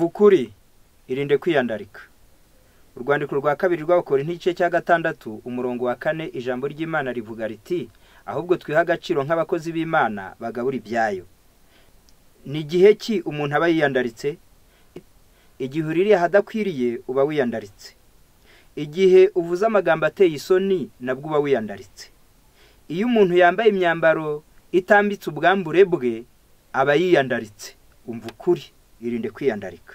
ukuri irinde kwiyandarika urwandiko rwa kabiri rw'abakora n'igice cya gatandatu umurongo wa kane ijambo ry'imana rivuga riti ahubwo twiha agaciro nk'abakozi b'imana bagabura ibyayo ni igihe ki umuntu aba yiyandaritse igihe uririye ahadakwiriye uba wiyandaritse igihe uvuze amagambo ateye isoni nabwo uba wiyandaritse iyo umuntu yambaye imyambaro itambitse ubwambure bwe aba yiyandaritse umva ukuri irinde kwiyandarika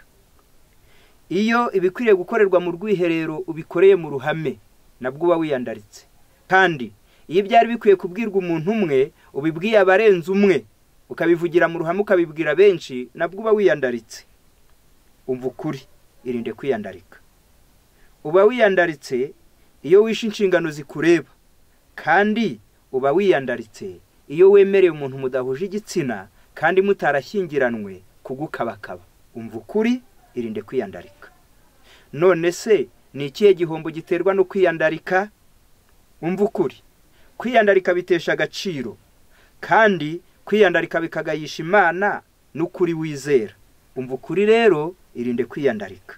iyo ibikwiriye gukorerwa mu rwiherero ubikoreye mu ruhame nabwo uba wiyandaritse kandi iyo byari bikwiye kubwirwa umuntu umwe ubibwiye abarenze umwe ukabivugira mu ruhame ukabibwira benshi nabwo uba wiyandaritse umva ukuri irinde kwiyandarika uba wiyandaritse iyo wishe inshingano zikureba kandi uba wiyandaritse iyo wemereye umuntu mudahuje igitsina kandi mutarashyingiranywe kugukabakaba umva ukuri irinde kwiyandarika none se ni ikihe gihombo giterwa no kwiyandarika umva ukuri kwiyandarika bitesha agaciro kandi kwiyandarika bikagayisha imana n'ukuri wizera umva ukuri rero irinde kwiyandarika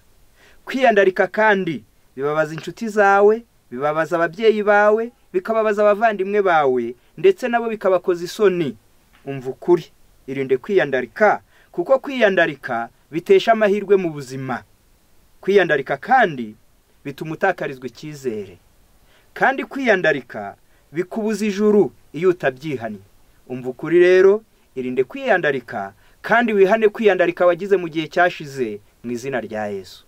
kwiyandarika kandi bibabaza inshuti zawe bibabaza ababyeyi bawe bikababaza abavandimwe bawe ndetse nabo bikabakoza isoni umva ukuri irinde kwiyandarika kuko kwiyandarika bitesha amahirwe mu buzima kwiyandarika kandi bituma utakarizwa icyizere kandi kwiyandarika bikubuza ijuru iyo utabyihannye umva ukuri rero irinde kwiyandarika kandi wihane kwiyandarika wagize mu gihe cyashize mu izina rya yesu